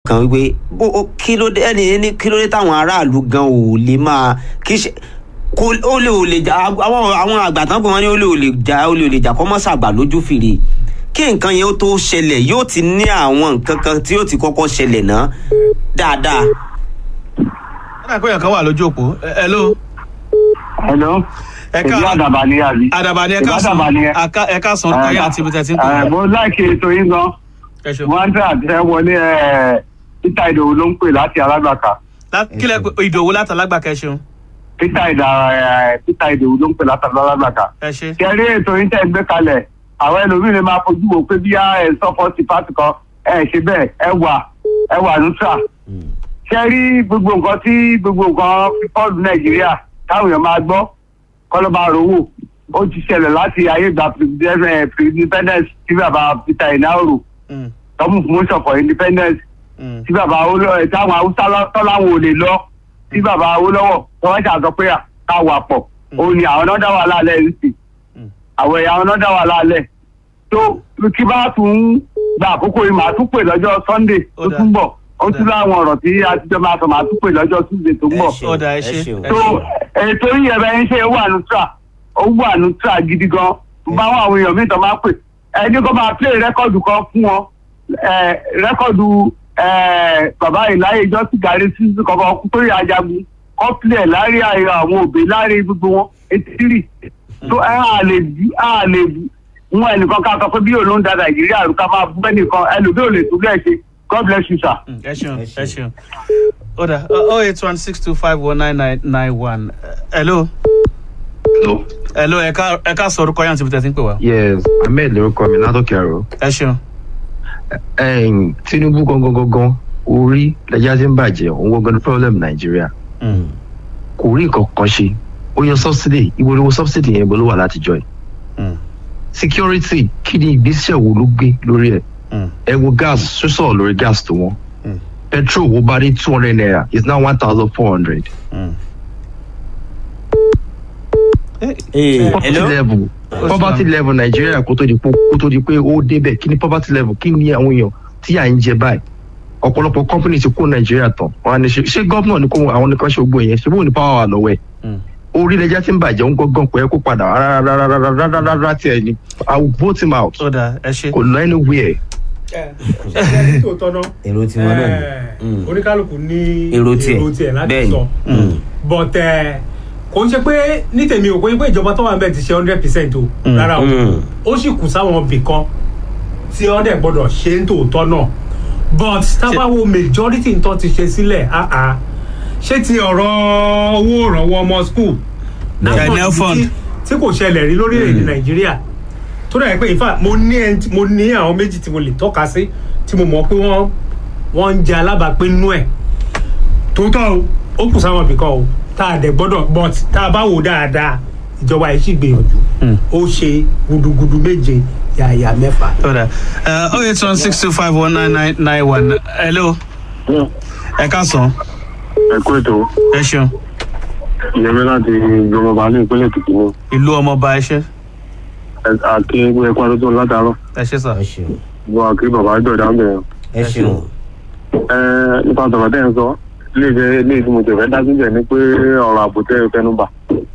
kan wípé bó o- kí ló dé ẹni ní kí ló dé táwọn aráàlú gan ò lè máa kí ṣe kó ó lè ò lè jà àwọn àwọn àgbàtàn pé wọn ní ó lè ò lè jà ó lè ò lè jà kọ́ mọ́ sàgbà lójú fìrí kí nǹkan yẹn ó tó ṣẹlẹ̀ yóò ti ní àwọn nǹkan kan tí yóò ti kọ́kọ́ ṣẹlẹ̀ náà dáadáa. ọ̀nà ìpéyàn kan wà lójú òpó Ẹ- hello Hello. ẹ Èyí ká àdàbà ni àbí. àdàbà ni ẹ Èyí ká sàn àdàbà ni ẹ. Àká- ẹ ká sàn kọ́yà àti ibi tẹ̀sí ń Ẹ, pè Mo láìkí ètò yín gan. ẹ ṣeun Wọ́n ń tẹ́ àtẹ́ wọlé ẹ̀ Peter Ìdòwú ló ń pè láti alágbàká. Lá- kílẹ̀ pé ìdòwú látàlágbà kẹ ṣeun Peter Ìdà ẹ̀ Peter Ìdòwú ló ń pè láti alágbàká. ẹ ṣe Ṣé rí ètò yín tẹ́ ń gbé kalẹ̀? Àwọn ẹlòmíì lè máa fojú wo pé bí ẹ sọ́pọ̀ sí pàtì kan ẹ ṣe bẹ́ẹ̀ ẹ wà ẹ wà nùtà. Ṣé rí gbogbo nǹkan tí gbogbo nǹkan fífọ́ọ̀lù Nàìjíríà táwọn èèyàn máa gbọ́ kọ́lọ́ba rówó ó ti ṣẹlẹ̀ láti ayé ìgbà pre-independence tí bàbá Peter Ìnáòrò Mm, tọ́mù promotion for independence mm, tí bàbá Awólọ́wọ̀ táwọn haúsá tọ́láwọn ò lè lọ tí bàbá Awólọ́wọ̀ tọ́wọ́ ṣàtọ́ pé ká wà pọ̀ òun ni àwọn náà dá wà lálẹ́ yìí sí Mm. àwọn ẹ̀yà àwọn náà dá wà lálẹ́ tó kí bá tún gba àkókò yìí màá tún pè lọ́jọ́ Sunday Ó tó dáa. tún bọ̀ ó Ó tún dáa. láwọn ọ̀rọ̀ tí a ti jọ máa sọ màá tún pè lọ́jọ́ Tuesday tó ń bọ̀ ṣeun, Ó dáa, ẹ ṣé, ṣeun. ẹ tó ètò yìí ẹ̀bẹ̀ ń ṣe ó wà nùtúrà ó wà nùtúrà gidi gan báwọn àwọn èèyàn míì tó máa pè ẹni kó máa play rẹ́kọ̀dù kan fún wọn ẹ, rẹ́kọ̀dù ẹ, bàbá ìláyé jọ́sí gàrí sísú kọ̀ọ̀kan kú torí ajagun kọ́ play láàrin àyè àwọn òbí láàrin gbogbo wọn etí tó ẹ á lè bí á lè bí wọn ẹnìkan ká sọ pé bí òun ló ń da nàìjíríà rú ká máa bú ẹnìkan ẹlòmíì ò lè tún bẹ́ẹ̀ ṣe God bless you sir. mm, ẹ ṣeun Ẹ ẹ ṣeun. ṣeun ó dà oh eight one six two five one nine nine nine one hello Hello. hello ẹ ká ẹ ká sọ orúkọ yẹn àti ibi tẹ̀sí ń pè wá Yes, Ahmed lorúkọ mi látòkè àrò. ẹ ṣeun Ẹ̀yìn Tinubu gangan gangan orí lẹ́jà tí ń bàjẹ́ òun gangan ní problem Nàìjíríà. Mm, Kò rí nǹkan kan ṣe. Ó yan subsidy, ibo ni wo subsidy yẹn ibo ló wà látijọ́ yìí. mm, Security kí ni ìgbésẹ̀ wo ló gbé lórí ẹ̀? mm, Ẹ wo gas sísọ̀ lórí gas tó wọ́n. Mm. Petrol wo bá dé two hundred naira is now one thousand four hundred. mm. Eh, Ee, Poverty hello? level poverty level Nàìjíríà kó tó di pé kó tó di pé ó débẹ̀ kí ni poverty level kí ni àwọn èèyàn tí à ń jẹ báyìí ọ̀pọ̀lọpọ̀ company ti kó Nàìjíríà tán wọn á ní ṣe ṣé gómìnà ní kó àwọn nìkan ṣe gbogbo yẹn ṣé bóun ní power wà lọ́wọ́ ẹ̀ mm. orílẹ̀-èdè tí ń bàjẹ́ ń gángan pé kó padà rárá tí ẹ ní I will vote him out ó dà ẹ ṣe kò lọ anywhere. ṣe tòótọ́ náà èrò tiwọn náà ni. Eh, Mm. oníkálukú ní èrò tiẹ̀ láti bẹ́ẹ̀ ni. sọ Mm. but eh, kò ń ṣe pé ní tèmi ò kò ń ṣe pé ìjọba tó wà níbẹ̀ ti ṣe hundred percent o Mm. rárá o Mm. ó sì kù sáwọn ibì kan tí wọ́n dẹ̀ gbọ́dọ̀ ṣe ń tòótọ́ náà but tábàwo majority nǹkan ti ṣe sílẹ̀ ah ah ṣé ti ọ̀rọ̀ owó ìrànwọ́ ọmọ school Ghanaian fund. tí- tí kò ṣẹlẹ̀ rí lórílẹ̀‐èdè nàìjíríà tó dẹ̀ pé in fact mo ní ẹni tí- mo ní àwọn méjì tí mo lè tọ́ka sí tí mo mọ̀ pé wọ́n wọ́n ń jẹ alábàápín nú ẹ̀ tòótọ́ o ó kù sáwọn ibì kan o tá a dẹ̀ gbọ́dọ̀ but tá a bá wò dáadáa ìjọba yìí sì gbìyànjú Mm. ó ṣe gudugudu méje yàyà mẹ́fà. ó dà oh eight one six two five one nine nine nine one hello ẹ ká sàn ẹ kú ètò ẹ ṣeun ìyẹmí láti gbọmọba ní ìpínlẹ̀ Èkìtì ní ìlú ọmọọba ẹ ṣe àti ẹkú àdótó látàárọ̀ ẹ ṣe sà ẹ ṣeun wọn àkí bàbá ìjọba ń bẹ̀rẹ̀ ẹ ṣeun. nípa sọ̀rọ̀ tẹ́ ń sọ ilé ìfẹ́ ilé ìfẹ́ mo tẹ̀fẹ́ dá síbẹ̀ ni pé ọ̀rọ̀ ààbò tẹ́ ẹ fẹ́nu bà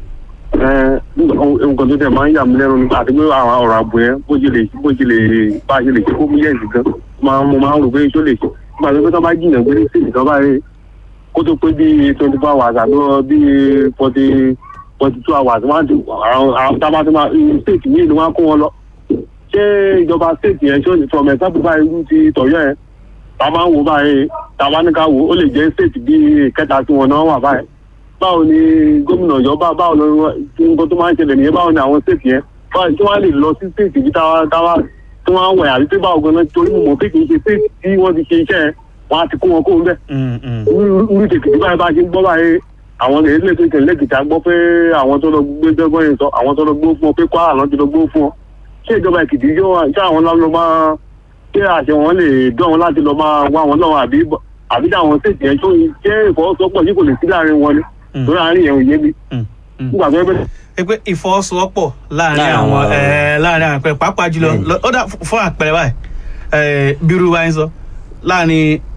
nǹkan tó tẹ̀ máa ń yà mí lẹ́nu nípa àti pé àwọn ọ̀rọ̀ ààbò yẹn bó ṣe lè bó ṣe lè bá ṣe lè ṣe kó mú yẹ̀sì gan máa mo máa ń rò pé ṣó lè ṣe nígbà tó pé tó bá jìnnà gbé sí ìjọba rẹ̀ kó tó pé bíi twenty four hours àbí bíi forty forty two hours wọ́n á ti àwọn àwọn tábà tó máa state yìí ni wọ́n á kó wọn lọ ṣé ìjọba state yẹn ṣó ní from example báyìí irú ti tọ̀yọ́ yẹn ta máa ń wo báyìí ta bá ní ká wo ó lè jẹ́ state bíi kẹta tí wọn náà wà báyìí báwo ni gómìnà ìjọba báwo ni nǹkan tó máa ń ṣẹlẹ̀ nìyẹn báwo ni àwọn state yẹn báwo tí wọ́n lè lọ sí state bí táwa táwa tí wọ́n á wẹ̀ àbí tí báwo gan-an torí mo mọ̀ pé kì í ṣe state tí wọ́n ti ṣe iṣẹ́ yẹn wọ́n á ti kó wọn kó ń bẹ̀ Mm, mm. orí tètè báyìí bá ṣe ń gbọ́ báyìí àwọn ilé tó tẹ̀lé kìtà gbọ́ pé àwọn tó lọ gbé dọ́gbọ́n yẹn sọ àwọn tó lọ gbó fún ọ pé kwara lọ́n ti lọ gbó fún ọ ṣé ìjọba èkìtì yóò wá ṣé àwọn lọ́ọ́ lọ máa ṣé àṣẹ wọn lè dán wọn láti lọ máa wá wọn lọ́wọ́ àbí àbí táwọn ṣèṣì yẹn tó ṣé ìfọwọ́sowọ́pọ̀ yìí kò lè sí láàrin wọn ni Mm. lórí àárín yẹn ò yé mi Mm, mm. nígbà tó yẹ pé ẹ pé ìfọwọ́sowọ́pọ̀ láàrin Láàrin àwọn àwọn- ẹ, láàrin àwọn àpẹẹrẹ pàápàá jùlọ Bẹ́ẹ̀ni. lọ- ó dà fún àpẹẹrẹ báyìí ẹ, bírú wa ń sọ láàrin